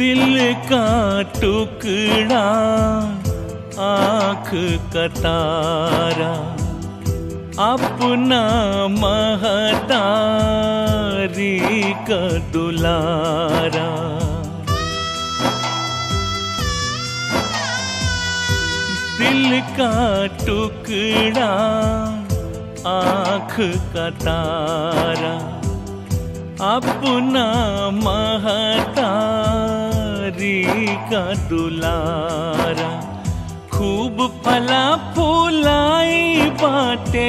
दिल का टुकड़ा आँख का तारा अपना महतारी का दुलारा दिल का टुकड़ा आँख का तारा अपना महतारी का दुलारा खूब फला फूलाई बाटे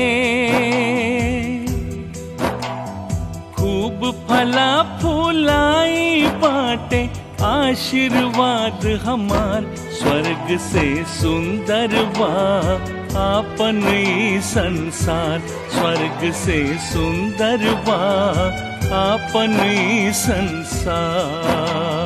खूब फला फूलाई बाटे आशीर्वाद हमार स्वर्ग से सुंदर बा आपन ई संसार स्वर्ग से सुंदर बा आपन ई संसार